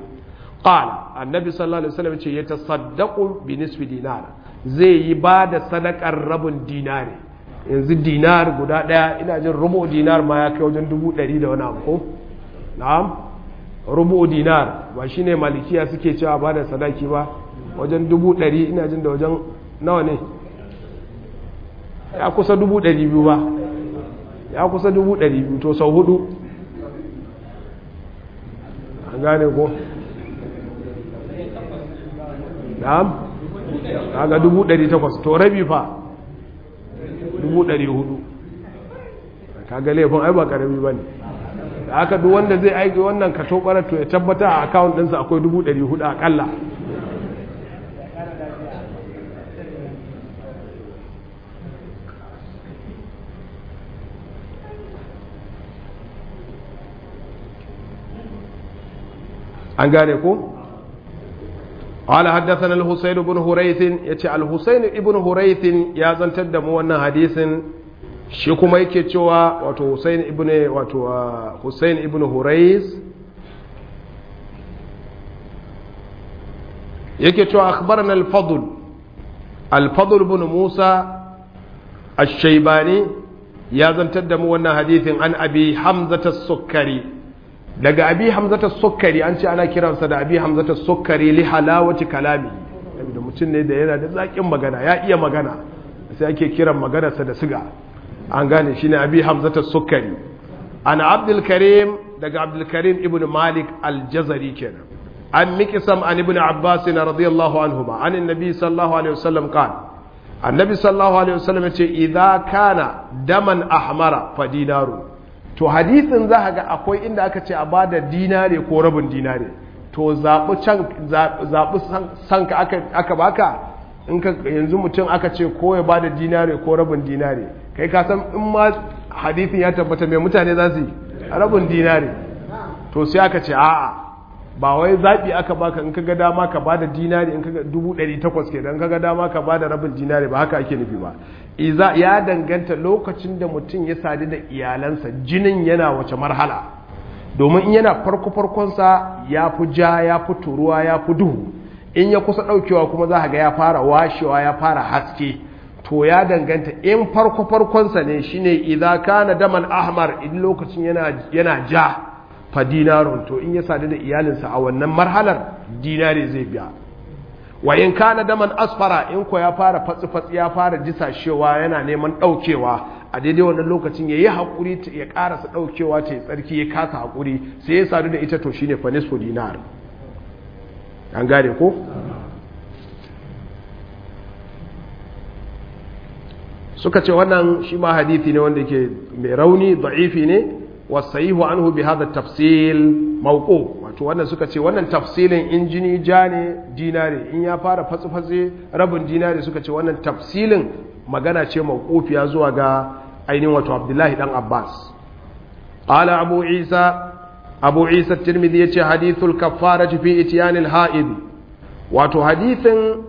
qala annabi sallallahu alaihi wasallam ce ya tasaddaqu bi nisfi dinar zai yi ba da sadakar rabin dinari yanzu dinar guda daya ina jin rubu dinar ma ya kai wajen dubu ɗari da wani abu ko na'am rubu dinar ba shine malikiya suke cewa ba da sadaki ba wajen dubu ɗari ina jin da wajen nawa ne ya kusa dubu ɗari biyu ba ya kusa dubu ɗari biyu to sau hudu an gane ko na'am kaga dubu ɗari takwas to rabi fa dubu ɗari hudu kaga laifin ai ba ƙarami ba ne da aka duk wanda zai aiki wannan ka tobarar to ya tabbata a akawun ɗinsa akwai dubu ɗari hudu aƙalla an gane ko قال حدثنا الحسين بن هريث يتي الحسين ابن هريث يا زنتر da mu wannan hadisin shi kuma yake cewa wato Husain ibn wato Husain ibn Hurais yake cewa akhbarana al-fadl al-fadl ibn Musa ash-Shaybani ya zantar da mu wannan hadithin an abi Hamzata as-Sukkari daga abi Hamzata as-Sukkari an ce ana kiransa da abi Hamzata as-Sukkari li halawati kalami da mutum ne da yana da zakin magana ya iya magana sai ake kiran maganarsa da siga an gane shine abi Hamzata as-Sukkari ana Abdul Karim daga Abdul Karim ibn Malik al-Jazari kenan عن مكسم عن ابن عباس رضي الله عنهما عن النبي صلى الله عليه وسلم قال النبي صلى الله عليه وسلم إذا كان دما أحمر فدينار to hadisin za ga akwai inda aka ce a bada dinare ko rabin dinare to zaɓi can zaɓi sanka aka, aka baka in ka yanzu mutum aka ce ko ya bada dinare ko rabin dinare kai ka san in ma hadisin ya tabbata mai mutane za su yi rabin dinare to sai aka ce a'a ba wai zaɓi aka baka in kaga dama ka bada dinari in kaga dubu ɗari takwas ke in kaga dama ka bada rabin dinari ba haka ake nufi ba iza ya danganta lokacin da mutum ya sadu da iyalansa jinin yana wace marhala domin in yana farko farkonsa ya fi ja ya fi turuwa ya fi duhu in ya kusa ɗaukewa kuma za ga ya fara washewa ya fara haske to ya danganta in farko farkonsa ne shine idza kana daman ahmar in lokacin yana yana ja fa dinarun to in ya sadu da iyalinsa a wannan marhalar dinari zai biya wa in kana daman asfara in ko ya fara fatsi fatsi ya fara disashewa yana neman daukewa a daidai wannan lokacin yayi hakuri ya karasa daukewa ta tsarki ya kasa hakuri sai ya sadu da ita to shine fa nisfu dinar an gane ko suka ce wannan shi ma hadithi ne wanda yake mai rauni da'ifi ne wasayihu anhu bi hadha tafsil mawqu wato wannan suka ce wannan tafsilin in jini ja ne dinare in ya fara fatsi fatsi rabin dinare suka ce wannan tafsilin magana ce mawqufiya zuwa ga ainihin wato Abdullahi dan Abbas qala Abu Isa Abu Isa Tirmidhi yace hadithul kaffarati fi ityanil ha'id wato hadithin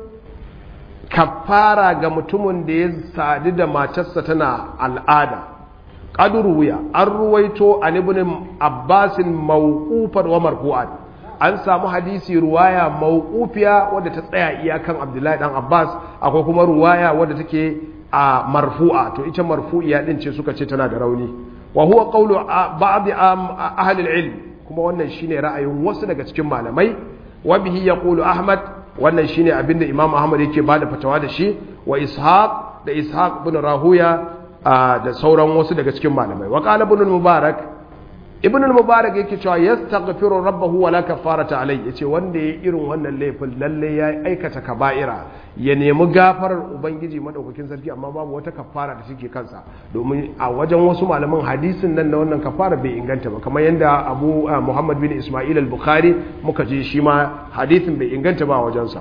kafara ga mutumin da ya sadu da matarsa tana al'ada ƙadur wuya an ruwaito an ibn abbasin mawqufan wa marfu'an an samu hadisi ruwaya mawqufiya wadda ta tsaya iyakan abdullahi dan abbas akwai kuma ruwaya wadda take a marfu'a to ita marfu'iya din ce suka ce tana da rauni wa huwa qawlu ba'd ahli al-ilm kuma wannan shine ra'ayin wasu daga cikin malamai wa bihi yaqulu ahmad wannan shine abinda Imam Ahmad yake bada fatawa da shi wa Ishaq da Ishaq ibn Rahuya da sauran wasu daga cikin malamai wa qala ibn mubarak ibn mubarak yake cewa yastaghfiru rabbahu wa la kafarata alai yace wanda yayi irin wannan laifin lalle ya aikata kaba'ira ya nemi gafarar ubangiji madaukakin sarki amma babu wata kafara da take kansa domin a wajen wasu malaman hadisin nan na wannan kafara bai inganta ba kamar yadda Abu Muhammad bin Ismail al-Bukhari muka je shi ma hadisin bai inganta ba wajensa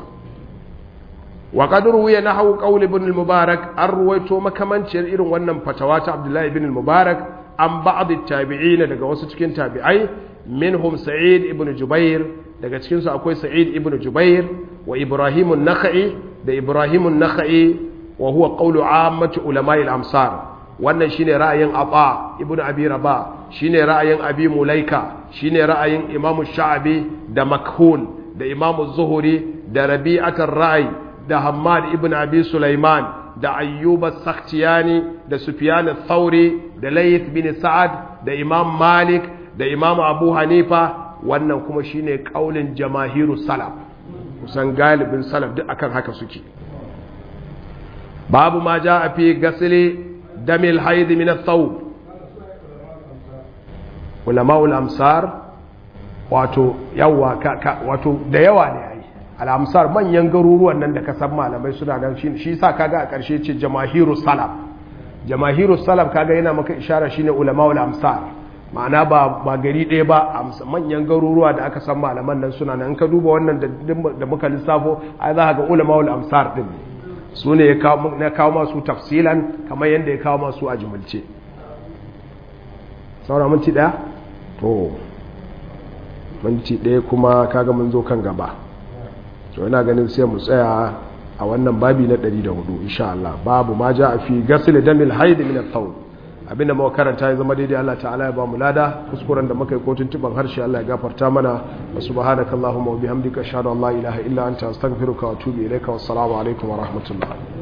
wa qad ruwiya nahwu qawl ibn al-Mubarak an ruwaito makamanciyar irin wannan fatawa ta Abdullahi ibn al-Mubarak an ba'd at-tabi'in daga wasu cikin tabi'ai minhum Sa'id ibn Jubair daga cikin su akwai Sa'id ibn Jubair wa Ibrahim an-Nakhai da Ibrahim an-Nakhai wa huwa qawlu 'ammati ulama'i al-amsar wannan shine ra'ayin Aba ibn Abi Rabah shine ra'ayin Abi Mulaika shine ra'ayin Imam Sha'abi da Makhul da Imam Zuhri da Rabi'at ar-Ra'i da Hammad ibn Abi Sulaiman da Ayyub as-Sakhtiyani da Sufyan ath-Thawri da Layth bin Sa'ad da Imam Malik da Imam Abu Hanifa wannan kuma shine kaulin jamahiru salaf kusan galibin salaf duk akan haka suke babu ma ja a fi gasili damil haidi min athawb ulama'ul amsar wato yawa wato da yawa ne ai al-amsar manyan garuruwan nan da ka san malamai suna nan shi sa kaga a ƙarshe ce jamahiru salaf jamahiru salaf kaga yana maka ishara shine ulama'ul amsar ma'ana ba ba gari ɗaya ba manyan garuruwa da aka san malaman nan suna nan ka duba wannan da muka lissafo ai za ka ga ulama'ul amsar din su ne ya kawo masu tafsilan kamar yadda ya kawo masu a jimilce saura minti ɗaya? to minti ɗaya kuma kaga mun zo kan gaba to yana ganin sai mu tsaya a wannan babi na 104 insha Allah babu ma ja a fi gasil damil haid min al-thawb abinda muka karanta ya zama daidai Allah ta'ala ya ba mu lada kuskuren da muka yi kotun tuban harshe Allah ya gafarta mana wa subhanakallahumma wa bihamdika ashhadu an la ilaha illa anta astaghfiruka wa atubu ilaika wassalamu alaikum wa rahmatullah